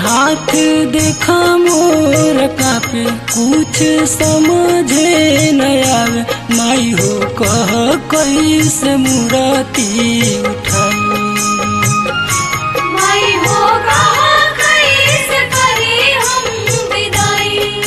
हाथ देखा मोर कापे कुछ समझे न आवे माई हो कह कैसे मूर्ति उठाई माई हो कहा कैसे करी हम विदाई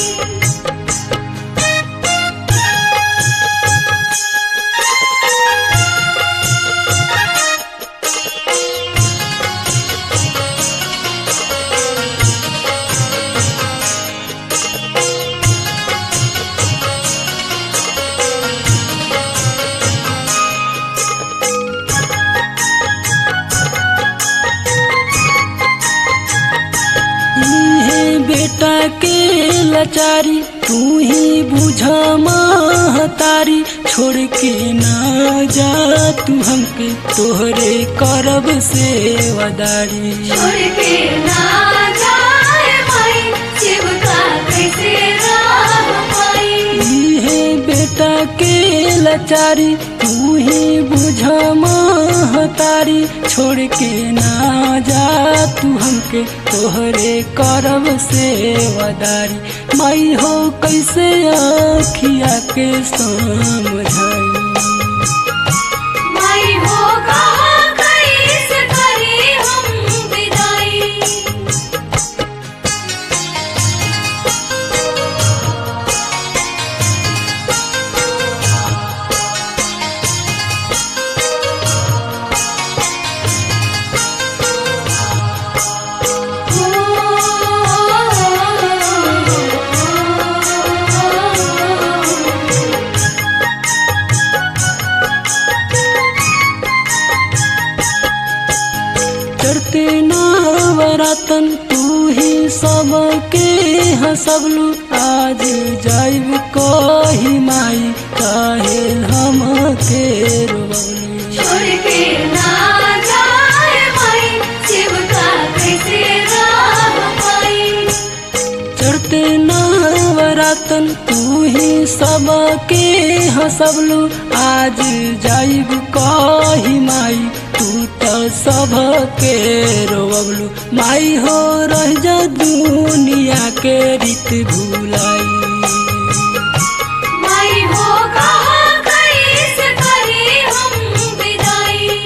इहे बेटा के लाचारी तू ही बुझ महतारी छोड़ के ना जा तू हमके तोहरे करब सेवादारी छोड़ के ना जाए माई शिवका कैसे राह पाई इहे बेटा के लाचारी तू ही बुझ महतारी छोड़ के ना जा तू हमके तोहरे करब सेवादारी माई हो कैसे आखिया के समझाई माई हो कहा कैसे करी हम विदाई चढ़ते नवरतन तू ही सबके हंसबलू आज जाइब कही माई काहे हमके रोवलू छोड़ के ना जाए माई शिवका कैसे राह पाई चढ़ते नवरतन तू ही सबके हंसबलू आज जाइब कही माई तू तो सबके रोवलू माई हो रह जा दुनिया के रीत भुलाई माई हो कहा कैसे करी हम विदाई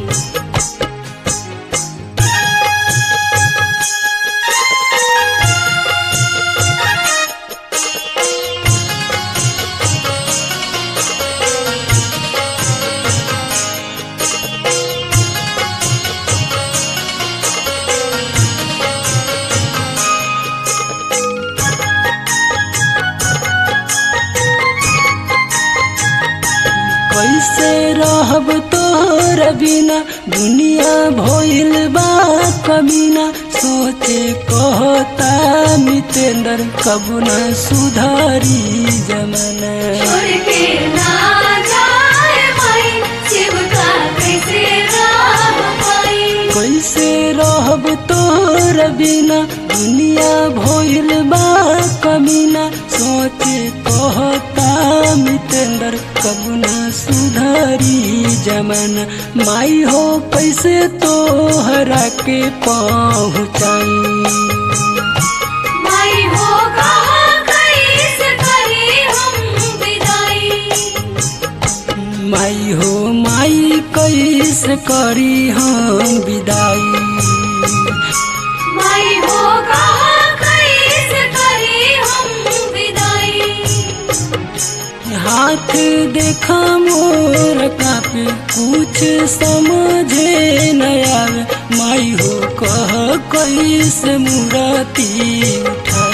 कैसे रहब तोर बिना दुनिया भइल बा कमीना सोचे कहता मितेंद्र कब न सुधारी जमाना छोड़ के ना जाए माई शिवका कैसे राह पाई कैसे रहब तोर बिना दुनिया भइल बा कमीना सोचे कहता मितेंद्र कब न सुधारी जमाना माई हो कैसे तोहरा के पहुँचाई माई हो कहा कैसे करी हम विदाई माई हो माई कैसे करी हम विदाई माई हो कहा कैसे करी हम विदाई हाथ देखा मोर कापे कुछ समझे न आवे माई हो कह कैसे मूर्ति उठा